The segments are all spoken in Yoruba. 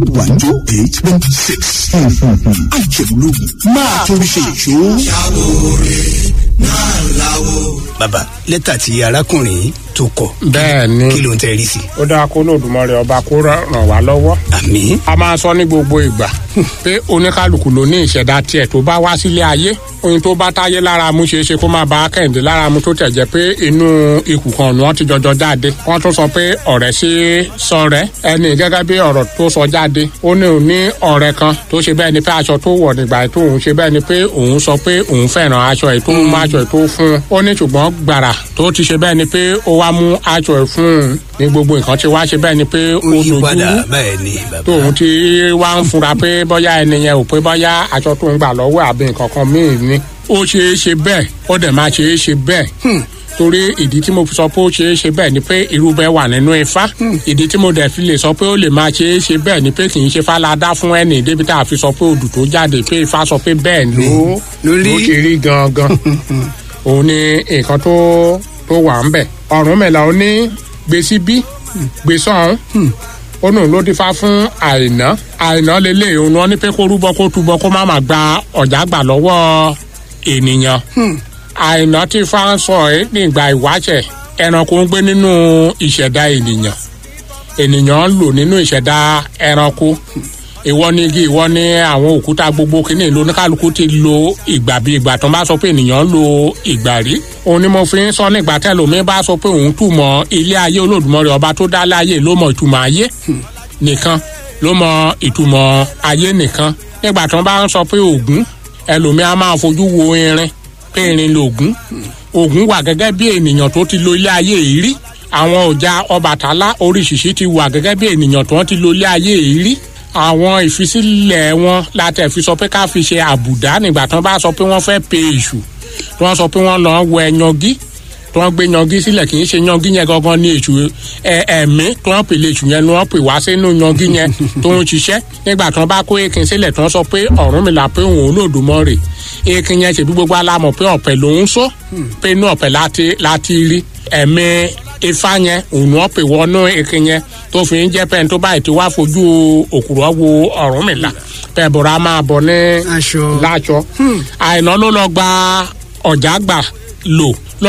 one two eight twenty six. àjẹmúlògùn máa torí ṣe ìṣó. bàbá lẹ́tà tí arákùnrin tó kọ bẹ́ẹ̀ ni kí ló ń tẹ́ rí sí. ó dáa kó lòdùmọ̀rẹ́ ọba kó ràn wá lọ́wọ́. àmì a máa sọ ní gbogbo ìgbà pé oníkálukú ló ní ìṣẹ̀dá tiẹ̀ tó bá wá sílé ayé ohun tó bá táyé lára mu ṣeé ṣe kó má ba kẹ́hìndé lára mu tó tẹ̀ jẹ́ pé inú ikù kan ni wọ́n ti jọjọ jáde wọ́n tún sọ pé ọ̀rẹ́ sí sọ̀rẹ́ ẹni gẹ́gẹ́ bí ọ̀rọ̀ tó sọ jáde ó ní òun ní ọ̀rẹ́ kan tó ṣe bẹ́ẹ̀ ni pé aṣọ tó wọ̀ nígbà tó òun ṣe bẹ́ẹ̀ ni pé òun sọ pé òun fẹ́ràn aṣọ ẹ̀ tó mú aṣọ ẹ̀ tó fún un ó ní ṣùgbọ́n gbàrà tó ti ṣe bẹ́ẹ̀ ni pé ó wá mú aṣọ ẹ̀ fún un ní gbogbo nǹkan ti wá ṣe bẹ́ẹ̀ ni pé ó ó yí dojú padà bẹ́ẹ̀ ni bàbá. tóun ti wá ń fura pé bóyá ẹni yẹn ò pé bóyá aṣọ tó ń gbà lọ́wọ́ àbí nǹkan kan míì ni ó ṣeé ṣe bẹ́ẹ̀ ó dẹ̀ máa ṣeé ṣe bẹ́ẹ̀ torí ìdí tí mo fi sọ pé ó ṣeé ṣe bẹ́ẹ̀ ni pé irú bẹ́ẹ̀ wà nínú ifá ìdí tí mo dẹ̀ fi lè sọ pé ó lè máa ṣeé ṣe bẹ́ẹ̀ ni pé kì í ṣe fáládá fún ẹnì débi tá a fi sọ pé odù tó jáde pé ifá sọ pé bẹ́ẹ̀ ló lórí. ló ṣe rí gangan òun ni nǹkan tó tó wà ń bẹ̀ ọ̀rùn mẹ́la ó ní gbèsè bí gbèsè ọ̀hún ó nù ló dífá fún àìná àìná lélẹ̀ òun wọn ní pé kó rúbọ kó túbọ kó má má gba ọ̀já gbà lọ́wọ́ ènìyàn àìná tí fá ń sọ ẹ́ nígbà ìwáṣẹ̀ ẹranko ń gbé nínú ìṣẹ̀dá ènìyàn ènìyàn ń lò nínú ìṣẹ̀dá ẹranko ìwọ ni igi ìwọ ni àwọn òkúta gbogbo kìíní ìlú oníkálukú ti lo ìgbà bí ìgbà tó ń bá sọ pé ènìyàn ń lo ìgbà rí òun ni mo fi ń sọ nígbà tẹlómi bá sọ pé òun túmọ̀ ilé ayé olódùmarè ọba tó dá láyé ló mọ ìtumọ̀ ayé nìkan ló mọ ìtumọ̀ ayé nìkan nígbà tó ń bá ń sọ pé ògún ẹlòmí a máa fojú wo irin pé irin lògún ògún wà gẹ́gẹ́ bí ènìyàn tó ti lo ilé ayé yìí rí àwọn ọjà ọbàtálá oríṣiríṣi ti wà gẹ́gẹ́ bí ènìyàn tó ti lo ilé ayé yìí rí àwọn ìfisílẹ̀ wọn látẹ̀ fi sọ pé ká fi ṣe àbùdá nígbà tí wọ́n bá sọ pé wọ́n fẹ́ pe èṣù tí wọ́n sọ pé wọ́n lọ wẹ yangí tí wọ́n gbé yangí sílẹ̀ kì í ṣe yangí yẹn gangan ní èṣù ẹ ẹ̀mí tí wọ́n pè lè èṣù yẹn ni wọ́n pè wá sínú yangí yẹn tó ń ṣiṣẹ́ nígbà tí wọ́n bá kó ekin sílẹ̀ tí wọ́n sọ pé Ọ̀rúnmìlà pé òun Olódùmarè ekin yẹn ṣèbí gbogbo alámọ̀ pé ọ̀pẹ lòún sọ pé inú ọ̀pẹ láti láti rí ẹ̀mí ifá yẹn òun wọ́n pè wọnú ekin yẹn tó fi ń jẹ́ pẹ́ẹ́n tó báyìí tí wàá fojú òkúrọ̀ wo Ọ̀rúnmìlà pẹ́ẹ́ bọ̀rọ̀ a máa bọ̀ ní aṣọ láṣọ àìná ló lọ gba ọ̀já gbà lò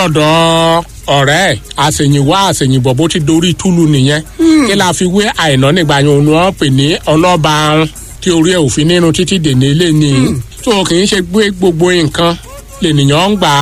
lọ́dọ̀ ọ̀rẹ́ ẹ̀ àṣèyìnwá àṣèyìnbọ̀ bó ti dorí túlù nìyẹn kí la fi wé àìná nígbà yẹn òun wọ́n pè ní ọlọ́ba arun tí orí ẹ̀ òfin nínú títí dèní ilé ni tó kì í ṣe gbé gbogbo nǹkan lènìyàn ń gbà